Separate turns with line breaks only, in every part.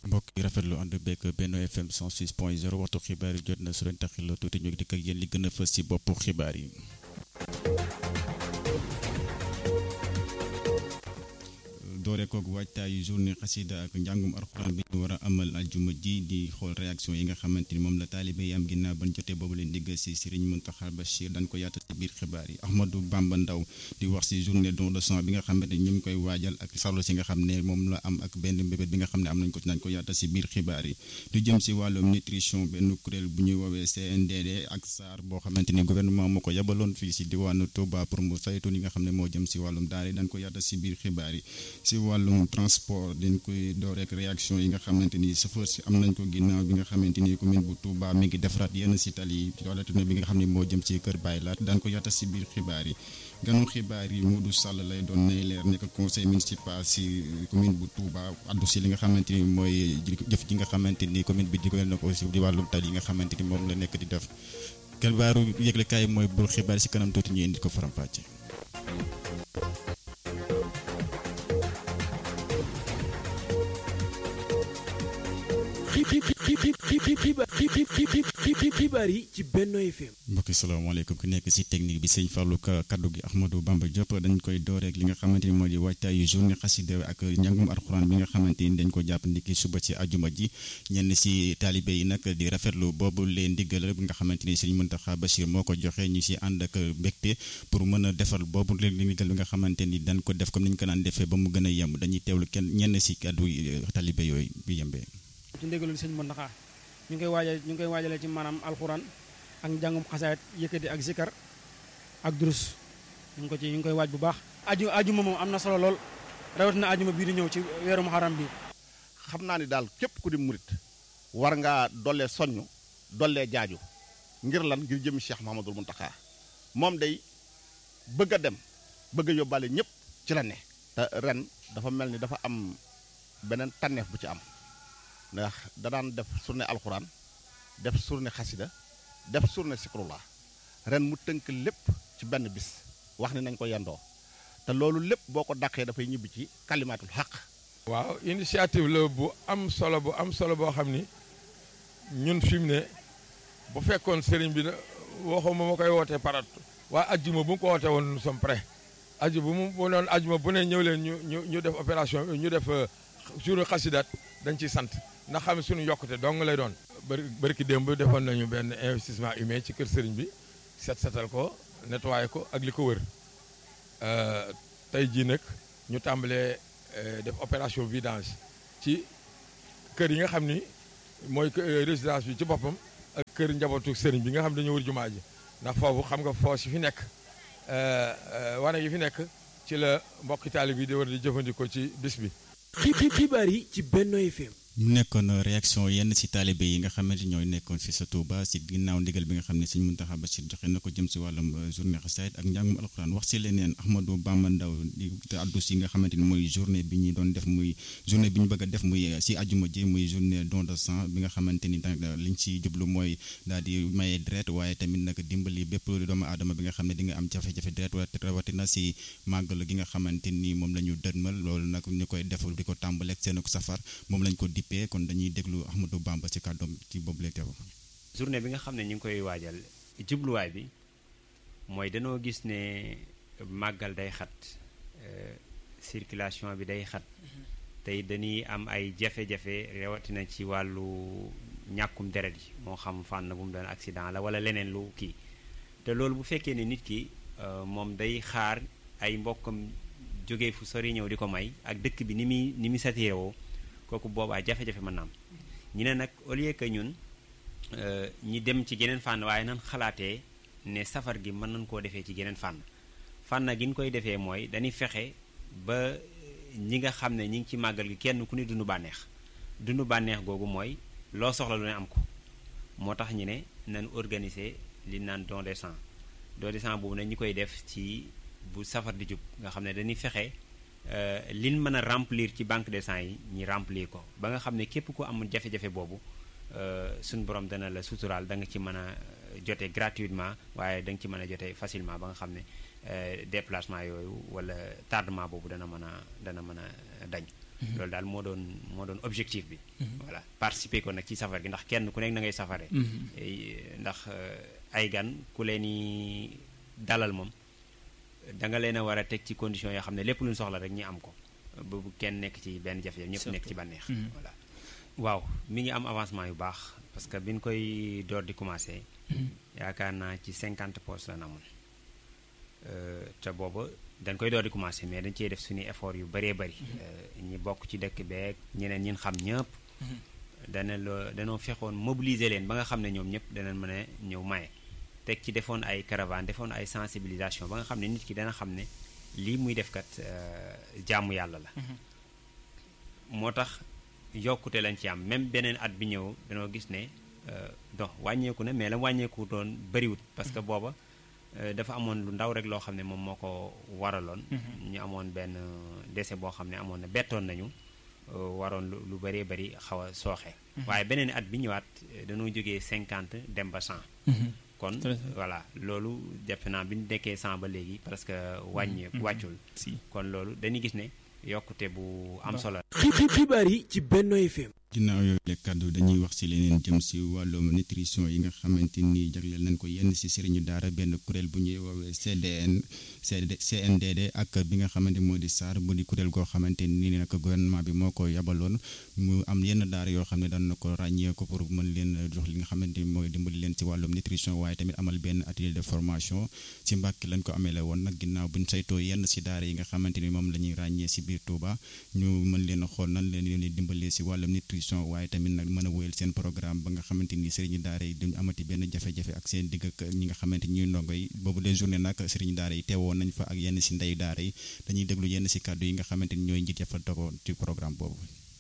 mbokk yi rafetlu ànd beeg Benno FM 106 point 0 waxtu xibaar yi jot na su leen taxil tuuti ñu dikk ak yéen li gën a fës ci boppu xibaar yi. doore koog waajtaayu journée xasida ak njàngum alxuraan bi ñu war a amal aljuma ji di xool réaction yi nga xamante ni moom la taalibe yi am ginnaaw bañ jotee boobu leen digg si Serigne Mountakha Bachir dañ ko yaatal ci biir xibaar yi Ahmadou Bamba Ndaw di wax si journée don de sang bi nga xamante ni ñu ngi koy waajal ak solo si nga xam ne moom la am ak benn mbébét bi nga xam ne am nañ ko ci nañ ko yaatal si biir xibaar yi lu jëm si wàllum nutrition benn kuréel bu ñuy woowee CNDD ak SAR boo xamante ni gouvernement moo ko yabaloon fii si diwaanu Touba pour mu saytu li nga xam ne moo jëm si wàllum daal dañ ko yaatal si biir xibaar yi si wàllum transport dañ koy door rek réaction yi nga xamante ni chauffeur si am nañ ko ginnaaw bi nga xamante ni commune bu Touba mi ngi defaraat yenn si tali yi wala bi nga xam ne moo jëm ci kër Baye Laat daan ko yaatal si biir xibaar yi ganu xibaar yi Modou Sall lay doon nay leer nekk conseil municipal si commune bu Touba addu si li nga xamante ni mooy jëf ji nga xamante ni commune bi digal na ko si di wàllum tali yi nga xamante ni moom la nekk di def xibaaru yëglekaay mooy bul xibaar si kanam tuuti ñu indi ko faram-fàcce
xibaar yi ci Benno FM.
mbokki salaamaaleykum ki nekk si technique bi sëñ Fallou kaddu gi Ahmadou Bamba Diop dañ koy door rek li nga xamante ni moo di waajtaayu journée xasida ak njàngum alxuraan bi nga xamante ni dañ ko jàpp ndiki suba ci ajuma ji ñenn si taalibe yi nag di rafetlu boobu leen diggal bi nga xamante ni sëñ Mountakha Bachir moo ko joxe ñu si ànd ak mbégte pour mën a defal boobu leen diggal bi nga xamante ni dañ ko def comme ni ñu ko daan defee ba mu gën a yemb dañuy teewlu kenn ñenn si kaddu taalibe yooyu bi yembee
ci ndégalul sëñ Mountakha ñu ngi koy waajal ñu ngi koy waajalee ci maanaam alxuraan ak njàngum xasaayit yëkkati ak zikar ak durus ñu ngi ko ci ñu ngi koy waaj bu baax aju ajuma moom am na solo lool rawatina ajuma bii di ñëw ci weeru muharram bi
xam naa ni daal képp ku di murit war ngaa dollee soññ dollee jaaju ngir lan ngir jëmi Cheikh Mouhamadoul Mountakha moom day bëgg a dem bëgg a yóbbaale ñëpp ci la ne te ren dafa mel ni dafa am beneen tànneef bu ci am ndax da daan def surne alxuraan def surne xasida def surne sikrullah ren mu tënk lépp ci benn bis wax ni nañ ko yendoo te loolu lépp boo ko dàqee dafay ñibbi ci kalimaatul xaq
waaw initiative la bu am solo bu am solo boo xam ni ñun fi mu ne bu fekkoon sëriñ bi waxuma ma koy wootee parat waaye ajjuma bu mu ko wootee woon nous sommes prêts aju bu mu bu noon ajjuma bu ne ñëw leen ñu ñu ñu def opération ñu def jour xasidaat dañ ciy sant ndax xam ne suñu yokkute dong lay doon bari bërki démb defoon nañu benn investissement humain ci kër sëriñ bi set setal ko nettoyé ko ak li ko wër tey jii nag ñu tàmbalee def opération vidange ci kër yi nga xam ni mooy résidence bi ci boppam ak kër njabootu sëriñ bi nga xam dañu wër jumaa ji ndax foofu xam nga foos yi fi nekk wane yi fi nekk ci la mbokki taalib bi di war di jëfandikoo ci bis bi
xibaar yi ci Benno FM.
mu nekkoon réaction yenn si taalibe yi nga xamante ñooy nekkoon fi sa Touba si ginnaaw ndigal bi nga xam ne sëñ Mountakha Bachir joxe na ko jëm si wàllum journée xasaayid ak njàngum alxuraan wax si leneen Ahmadou Bamba Ndaw di addu si nga xamante ni mooy journée bi ñu doon def muy journée bi ñu bëgg a def muy si ajuma ji muy journée don de sang bi nga xamante ni liñ si jublu mooy daal di maye deret waaye tamit nag dimbali bépp doomu aadama bi nga xam ne di nga am jafe-jafe deret rawatina si màggal gi nga xamante ni moom la ñu dënmal loolu nag ñu koy def di ko tàmbaleeg seen safar moom lañ ko kon dañuy déglu Ahmadou Bamba ci kàddoom ci boobu lay teew
journée bi nga xam ne ñu ngi koy waajal jubluwaay bi mooy dañoo gis ne màggal day xat circulation bi day xat tey dañuy am ay jafe-jafe rawatina ci wàllu ñàkkum deret yi moo xam fànn bu mu doon accident la wala leneen lu kii te loolu bu fekkee ne nit ki moom day xaar ay mbokkam jóge fu sori ñëw di ko may ak dëkk bi ni muy ni muy satiré woo kooku boobaa jafe-jafe mën na am ñu ne nag au lieu que ñun ñi dem ci geneen fànn waaye nan xalaatee ne safar gi mën nañ koo defee ci geneen fànn fànn gi ñu koy defee mooy dañuy fexe ba ñi nga xam ne ñi ngi ci màggal gi kenn ku ne dund bànneex dund bànneex googu mooy loo soxla lu ne am ko moo tax ñu ne nañ organiser li naan don de sang don de sang boobu nag ñi koy def ci bu safar di jub nga xam ne dañuy fexe liñ mën a remplir ci banque de sang yi ñi remplir ko ba nga xam ne képp ku amul jafe-jafe boobu suñ borom dana la suturaal da nga ci mën a jote gratuitement waaye da nga ci mën a jote facilement ba nga xam ne déplacement yooyu wala tardement boobu dana mën a dana mën a dañ loolu daal moo doon moo doon objectif bi voilà participer ko nag ci safar gi ndax kenn ku nekk na ngay safare ndax ay gan ku leen i dalal moom da nga leen a war a teg ci condition yoo xam ne lépp lu ñu soxla rek ñi am ko bu kenn nekk ci benn jafe-jafe ñëpp nekk ci bànneex voilà waaw mi ngi am avancement yu baax parce que bi ñu koy door di commencé yaakaar naa ci cinquante postes la na amoon te booba dañ koy door di commencé mais dañ cee def suñuy effort yu bëree bëri ñi bokk ci dëkk beeg ñeneen ñin xam ñëpp dana loo danoo fexoon mobiliser leen ba nga xam ne ñoom ñëpp danañ mën a ñëw maye teg ci defoon ay caravane defoon ay sensibilisation ba nga xam ne nit ki dana xam ne lii muy def kat jaamu yàlla la moo tax yokkute lañ ci am même beneen at bi ñëw danoo gis ne donc wàññeeku na mais la wàññeeku doon bëriwut parce que booba dafa amoon lu ndaw rek loo xam ne moom moo ko waraloon ñu amoon benn décès boo xam ne amoon na bettoon nañu waroon lu bëree bëri xaw a sooxe waaye beneen at bi ñëwaat dañoo jógee cinquante dem ba cent kon voilà loolu defe naa bi ñu nekkee cent ba léegi parce que wàññee wàccul kon loolu dañuy gis ne yokkute bu am solo
xibaar yi ci Benno FM
ginnaaw yooyu le kàddu dañuy wax ci leneen jëm ci wàllum nutrition yi nga xamante ni jagleel nañ ko yenn ci sëriñu daara benn kuréel bu ñuy woowee CDN CNDD ak bi nga xamante moo di SAR bu di kuréel goo xamante ni nag gouvernement bi moo ko yabaloon mu am yenn daara yoo xam ne daan na ko ràññee ko pour mën leen jox li nga xamante ni mooy dimbali leen ci wàllum nutrition waaye tamit amal benn atelier de formation ci Mbàkke lañ ko amele woon nag ginnaaw buñ saytoo yenn ci daara yi nga xamante ni moom la ñuy ràññee ci biir Touba ñu mën leen a xool nan leen leen dimbalee ci wàllum nutrition waaye tamit nag mën a wéyal seen programme ba nga xamante ni sëriñu daara yi duñu amati benn jafe-jafe ak seen digg ak ñi nga xamante ñuy ndongo yi boobu les journée nag sëriñu daara yi teewoon nañ fa ak yenn ci ndeyu daara yi dañuy déglu yenn ci kàddu yi nga xamante ni ñooy njiit ya fa togo ci programme boobu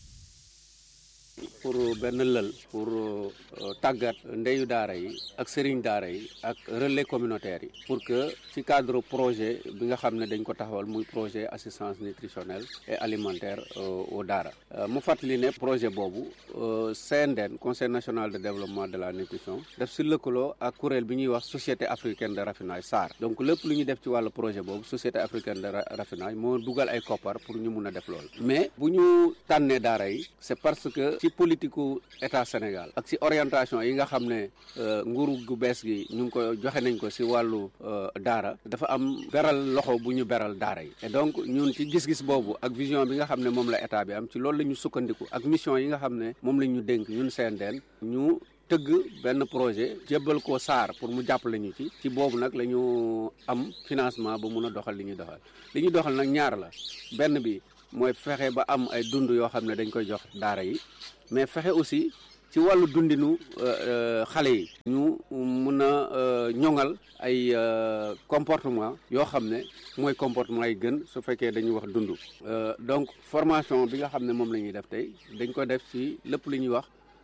pour benn lël pour tàggat ndeyu daara yi ak sëriñ daara yi ak relais communautaire yi pour que ci cadre projet bi nga xam ne dañ ko taxawal muy projet assistance nutritionnelle et alimentaire au daara mu fàttali ne projet boobu CNDN conseil national de développement de la nutrition def si lëkkaloo ak kuréel bi ñuy wax société africaine de raffinage SAR donc lépp lu ñu def ci wàllu projet boobu société africaine de raffinage moo dugal ay koppar pour ñu mun a def loolu mais bu ñu tànnee daara yi c'est parce que ci politiku état Sénégal ak ci orientation yi nga xam ne nguuru gu bees gi ñu ngi ko joxe nañ ko ci wàllu daara dafa am beral loxo bu ñu beral daara yi et donc ñun ci gis-gis boobu ak vision bi nga xam ne moom la état bi am ci loolu la ñu sukkandiku ak mission yi nga xam ne moom la ñu dénk ñun CNDN ñu tëgg benn projet jébbal ko SAR pour mu jàppale ñu ci ci boobu nag la ñu am financement ba mun a doxal li ñuy doxal li ñuy doxal nag ñaar la benn bi mooy fexe ba am ay dund yoo xam ne dañ koy jox daara yi mais fexe aussi ci wàllu dundinu xale yi ñu mun a ñoŋal ay comportement yoo xam ne mooy comportement yi gën su fekkee dañuy wax dund donc formation bi nga xam ne moom la ñuy def tey dañ ko def ci lépp lu ñuy wax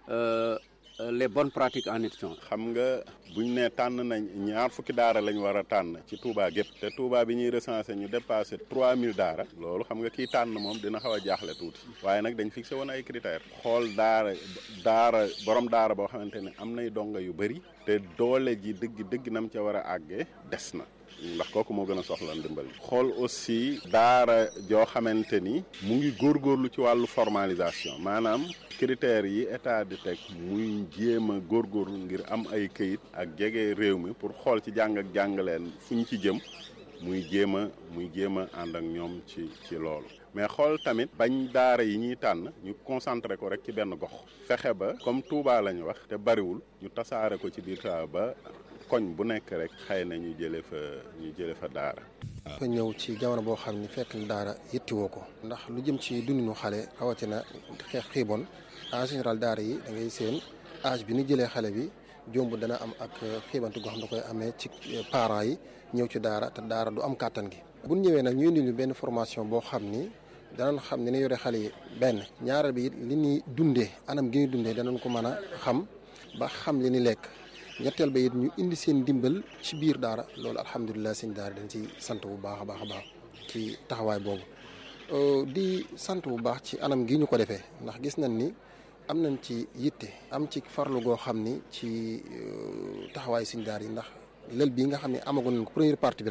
les bonnes pratiques en nutrition.
xam nga buñ ne tànn nañ ñaar fukki daara lañ war a tànn ci Touba gépp te Touba bi ñuy recensé ñu dépassé 3000 daara loolu xam nga kii tànn moom dina xaw a jaaxle tuuti waaye nag dañ fixé woon ay critères xool daara daara borom daara boo xamante ne am nay donga yu bëri te doole ji dëgg dëgg nam ca war a àggee des na ndax kooku moo gën a soxla ndimbal xool aussi daara joo xamante ni mu ngi góorgóorlu ci wàllu formalisation maanaam critères yi état di teg muy jéem a góorgóorlu ngir am ay këyit ak jege réew mi pour xool ci jàng ak jàngaleen fu ñu ci jëm muy jéem a muy jéem a ànd ak ñoom ci ci loolu mais xool tamit bañ daara yi ñuy tànn ñu concentré ko rek ci benn gox fexe ba comme Touba la ñu wax te bariwul ñu tasaare ko ci biir Touba ba koñ bu nekk rek xëy na ñu jëlee fa ñu jëlee fa daara.
dafa ñëw ci jamono boo xam ni fekk na daara yittiwoo ko ndax lu jëm ci dundinu xale rawatina xeex xiibon en général daara yi da ngay seen âge bi ni jëlee xale bi jomb dana am ak xiibantu goo xam da koy amee ci parents yi ñëw ci daara te daara du am kàttan gi. bu ñëwee nag ñu indi ñu benn formation boo xam ni danañ xam ni ne yore xale yi benn ñaareel bi it li ñuy dundee anam gi ñuy dundee danañ ko mën a xam ba xam li ni lekk. ñetteel ba it ñu indi seen ndimbal ci biir daara loolu alhamdulilah seen daara dañ ci sant bu baax a baax a baax ci taxawaay boobu di sant bu baax ci anam gi ñu ko defee ndax gis nañ ni am nañ ci yitte am ci farlu goo xam ni ci taxawaay seen daara yi ndax lël bii nga xam ne amagoon nañ ko première partie bi rek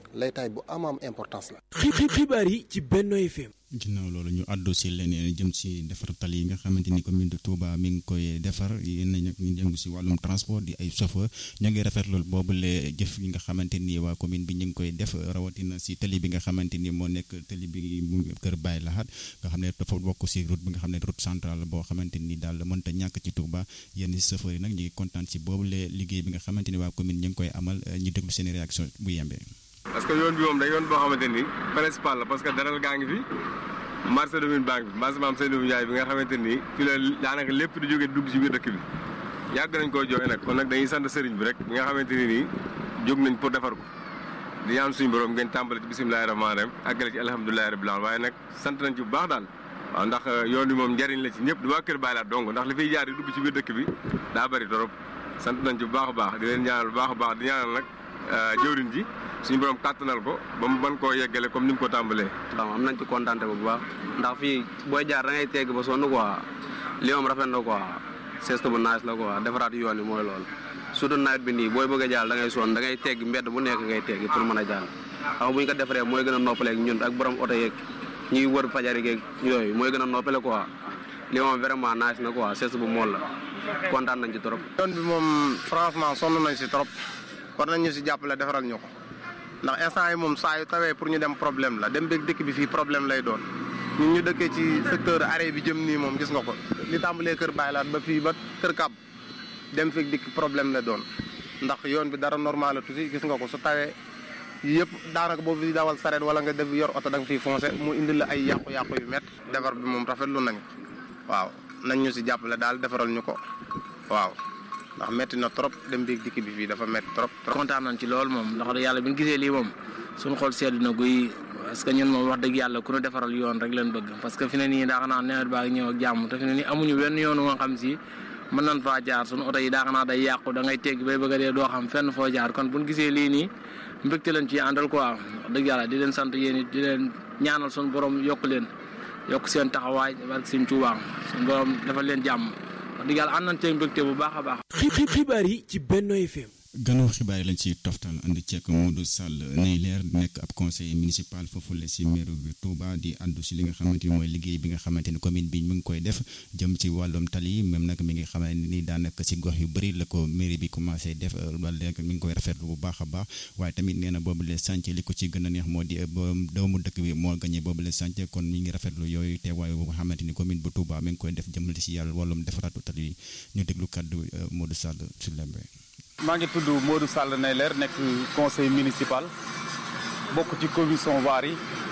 laytaay bu am am importance la.
xibaar yi ci Benno FM.
ginnaaw loolu ñu àddu si leneen jëm si defar tali yi nga xamante ni commune de Touba mi ngi koy defar yéen nag ñu yëngu si wàllum transport di ay chauffeur ñoo ngi rafetlu boobule jëf yi nga xamante ni waa commune bi ñu ngi koy def rawatina si tali bi nga xamante ni moo nekk tali bi mu kër Baye Lahat nga xam ne dafa bokk si route bi nga xam ne route centrale boo xamante ni daal mënta ñàkk ci Touba yenn chauffeur yi nag ñu ngi kontaan si boobule liggéey bi nga xamante ni waa commune ñu ngi koy amal ñu déglu seen réaction bu yembee.
parce que yoon bi moom da yoon boo xamante ni principal la parce que daral gaa ngi fi marché domine banque bi marché maam Seydou Ndiaye bi nga xamante ni fi la daanaka lépp di jóge dugg ci biir dëkk bi yàgg nañ koo joxe nag kon nag dañuy sant sëriñ bi rek bi nga xamante ni nii jóg nañ pour defar ko di ñaan suñu borom ngeen tàmbale ci bisimilahi rahmaani rahim àggale ci alhamdulilahi rabbil alamin waaye nag sant nañ ci bu baax daal waaw ndax yoon bi moom njariñ la ci ñëpp di waa kër Baay Laat dong ndax li fiy jaar di dugg ci biir dëkk bi daa bëri torop sant nañ ci bu baax a baax di leen ñaanal bu baax a baax di ñaanal nag jëwriñ ji suñu borom kàttanal ko ba mu mën koo yeggale comme ni mu ko tàmbalee.
waaw am nañ ci kontaan bu baax ndax fii booy jaar da ngay tegg ba sonn quoi li moom rafet na quoi seeste bu naaj la quoi defaraat yoon yi mooy loolu. surtout nawet bi nii booy bëgg a jàll da ngay sonn da ngay tegg mbedd bu nekk ngay tegg pour mën a jàll xam bu ñu ko defaree mooy gën a noppaleeg ñun ak borom oto yeeg ñuy wër fajari geeg yooyu mooy gën a noppale quoi li moom vraiment naaj na quoi seeste bu mool la kontaan nañ ci trop.
yoon bi moom franchement sonn nañ si trop war nañ ñu si jàppale defaral ñu ko ndax instant yi moom saa yu tawee pour ñu dem problème la dem beeg dëkk bi fii problème lay doon ñun ñu dëkkee ci secteur arrêt bi jëm nii moom gis nga ko li tàmbalee kër Baye Laat ba fii ba kër Kab dem feeg dikk problème la doon ndax yoon bi dara normal la tuuti gis nga ko su tawee yëpp daanaka boo fi dawal sareet wala nga def yor oto da nga fiy foncé mu indi la ay yàqu-yàqu yu métti defar bi moom rafetlu nañ waaw nañ ñu si jàppale daal defaral ñu ko waaw ndax metti na trop dem biig dikk bi fii dafa metti trop.
kontaan nañ ci loolu moom ndax yàlla bi ñu gisee lii moom suñu xol seddu na guy parce que ñun moom wax dëgg yàlla ku ñu defaral yoon rek leen bëgg parce que fi ne nii daa xanaa nawet baa ngi ñëw ak jàmm te fi ne nii amuñu wenn yoon nga xam si mën nañ faa jaar suñu oto yi daa xanaa day yàqu da ngay tegg bay bëgg a dee doo xam fenn foo jaar kon buñ gisee lii nii mbégte leen ci àndal quoi wax dëgg yàlla di leen sant yéen it di leen ñaanal suñu borom yokk leen yokk seen taxawaay barke seen Tuubaa suñu borom defal leen jàmm wax dëgg yàlla ànd nañ cee mbégte bu baax a baax.
xibaar yi ci Benno FM.
gannaaw xibaar yi lañ ci toftal ànd ceek Modou Sall nay leer nekk ab conseiller municipal foofule si mairie bi Touba di àddu si li nga xamante ni mooy liggéey bi nga xamante ni commune bi mu ngi koy def jëm ci wàllum tali yi même nag mi ngi xamante ni daanaka si gox yu bëri la ko mairie bi commencé def wala léegi mi ngi koy rafetlu bu baax a baax waaye tamit nee na boobu le chantier li ko ci gën a neex moo di doomu dëkk bi moo gagné boobu le chantier kon mi ngi rafetlu yooyu teewaay bu nga xamante ni commune bu Touba mi ngi koy def jëmale si yàlla wàllum defaraatu tali yi ñu déglu kàddu Modou Sall sur lembe
maa ngi tudd Modou Sall Neyler nekk conseil municipal bokk ci commission voirie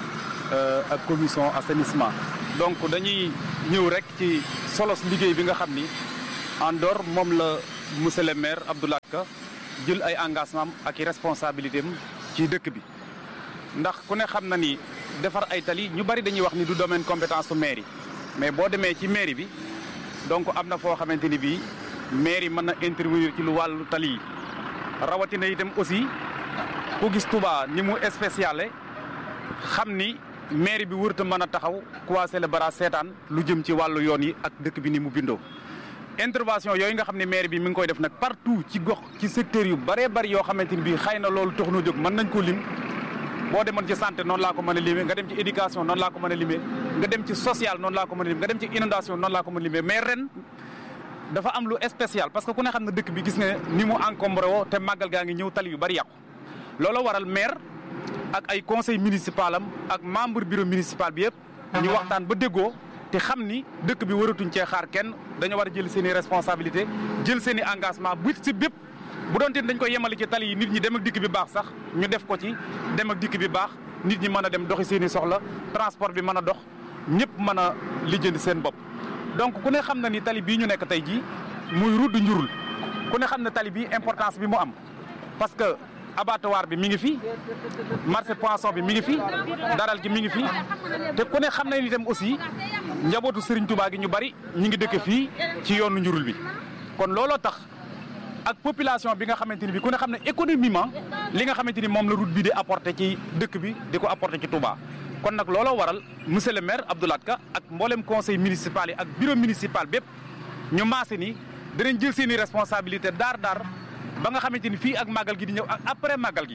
ak commission assainissement. donc dañuy ñëw rek ci solos liggéey bi nga xam ni en dehors moom la monsieur le maire Abdoulaye Ka jël ay engagement ak i responsabilité am ci dëkk bi. ndax ku ne xam na ni defar ay tali ñu bari dañuy wax ni du domaine compétence su mairie mais boo demee ci mairie bi donc am na foo xamante ni bii. mairie mën na intervenir ci lu wàllu tali yi rawatina itam aussi ku gis Touba ni mu spéciale xam ni mairie bi wërta mën a taxaw croiser le bras seetaan lu jëm ci wàllu yoon yi ak dëkk bi ni mu bindoo. intervention yooyu nga xam ne mairie bi mi ngi koy def nag partout ci gox ci secteur yu bëree bëri yoo xamante ni bii xëy na loolu tax na jóg mën nañ ko lim boo demoon ci santé noonu laa ko mën a limee nga dem ci éducation noonu laa ko mën a limee nga dem ci social noonu laa ko mën a limee nga dem ci inondation noonu laa ko mën a limee mais ren. dafa am lu spécial parce que ku ne xam ne dëkk bi gis nga ni mu encombré woo te màggal gaa ngi ñëw tali yu bari yàqu loolu waral maire ak ay conseil municipal am ak membre bureau municipal bi yëpp ñu waxtaan ba déggoo te xam ni dëkk bi waratuñ cee xaar kenn dañoo war a jël seen i responsabilité jël seen i engagement bu si bépp bu doonte dañ koy yemale ci tali yi nit ñi dem ak dikk bi baax sax ñu def ko ci dem ak dikk bi baax nit ñi mën a dem doxi seen i soxla transport bi mën a dox ñëpp mën a lijjanti seen bopp donc ku ne xam na ni tali bii ñu nekk tey jii muy route njurul ku ne xam ne tali bi importance bi mu am parce que abattoir bi mi ngi fi marché poisson bi mi ngi fi daral gi mi ngi fi te ku ne xam na ni itam aussi njabootu Serigne Touba gi ñu bari ñi ngi dëkk fii ci yoonu njurul bi kon looloo tax ak population bi nga xamante ni bi ku ne xam ne économiquement li nga xamante ni moom la route bi di apporter ci dëkk bi di ko apporter ci Touba kon nag looloo waral monsieur le maire Abdoulaye Ka ak mboolem conseil municipal yi ak bureau municipal bépp ñu maase ni danañ jël seen i responsabilité daar daar ba nga xamante ni fii ak màggal gi di ñëw ak après màggal gi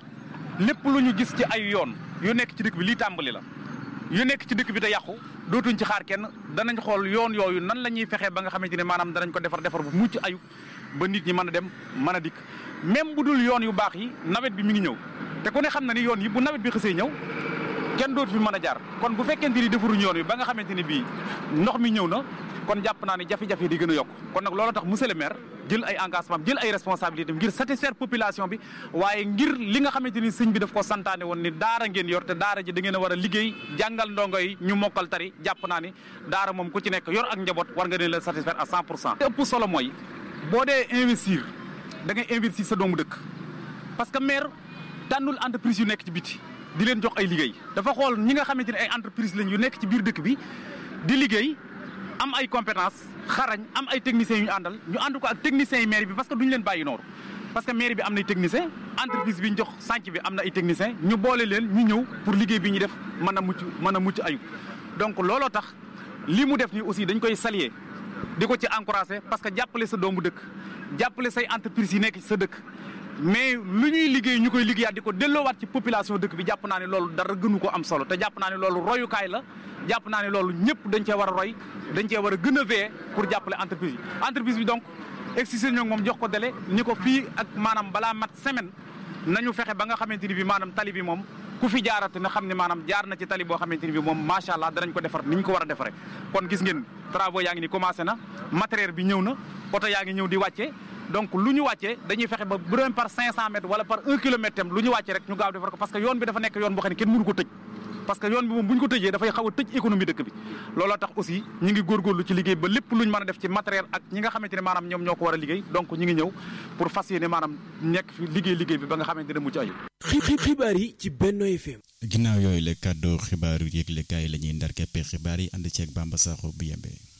lépp lu ñu gis ci ay yoon yu nekk ci dëkk bi lii tàmbali la yu nekk ci dëkk bi te yàqu dootuñ ci xaar kenn danañ xool yoon yooyu nan la ñuy fexee ba nga xamante ne maanaam danañ ko defar defar bu mucc ayub ba nit ñi mën a dem mën a dikk même bu dul yoon yu baax yi nawet bi mi ngi ñëw te ku ne xam na ni yoon yi bu nawet bi xësee ñëw kenn dootu fi mën a jaar kon bu fekkente ni defaruñ yoon wi ba nga xamante ni bii ndox mi ñëw na kon jàpp naa ne jafe-jafe di gën a yokk kon nag loolu tax monsieur le maire jël ay engagement jël ay responsabilités ngir satisfaire population bi waaye ngir li nga xamante ni sëñ bi daf ko santaane woon ni daara ngeen yor te daara ji da ngeen a war a liggéey jàngal ndongo yi ñu mokkal tari jàpp naa ni daara moom ku ci nekk yor ak njaboot war nga leen la satisfaire à 100 pour cent te ëpp solo mooy boo dee investir da ngay investir sa doomu dëkk parce que maire tànnul entreprise yu nekk ci biti di leen jox ay liggéey dafa xool ñi nga xamante ne ay entreprise lañ yu nekk ci biir dëkk bi di liggéey am ay compétence xarañ am ay techniciens yu ñu àndal ñu ànd ko ak techniciens yi mairie bi parce que duñu leen bàyyi noonu parce que mairie bi am na ay technicien entreprise bi ñu jox sànc bi am na ay technicien ñu boole leen ñu ñëw pour liggéey bi ñu def mën a mucc mën a mucc ayub donc looloo tax li mu def nii aussi dañ koy saluer di ko ci encourager parce que jàppale sa doomu dëkk jàppale say entreprise yi nekk ci sa dëkk mais lu ñuy liggéey ñu koy liggéeyaat di ko delloowaat ci population dëkk bi jàpp naa ne loolu dara gënu ko am solo te jàpp naa ne loolu royukaay la jàpp naa ne loolu ñëpp dañ cee war a roy dañ cee war a gën a veiller pour jàppale entreprise yi entreprise bi donc excisé ñoo moom jox ko délai ni ko fii ak maanaam balaa mat semaine nañu fexe ba nga xamante ni bi maanaam tali bi moom ku fi jaarate na xam ne maanaam jaar na ci tali boo xamante ni bi moom macha allah danañ ko defar ni ñu ko war a defaree kon gis ngeen travaux yaa ngi ni commencé na matériel bi ñëw na oto yaa ngi ñëw di wàccee donc lu ñu wàccee dañuy fexe ba bu doon par 500 mètres wala par 1 kilomètre tam lu ñu wàccee rek ñu gaaw defar ko parce que yoon bi dafa nekk yoon boo xam ne kenn mënu ko tëj parce que yoon bi moom bu ñu ko tëjee dafay xaw a tëj économie dëkk bi looloo tax aussi ñi ngi góorgóorlu ci liggéey ba lépp lu ñu mën a def ci matériel ak ñi nga xamante ne maanaam ñoom ñoo ko war a liggéey donc ñi ngi ñëw pour fas yéene maanaam nekk fi liggéey liggéey bi ba nga xamante ne mucc ayib
xibaar yi ci Benno FM
ginnaaw yooyu la kàddu xibaaru yëglekaay la ñuy ndar keppe xibaar yi ànd ceeg Bamba Sakho bu yembee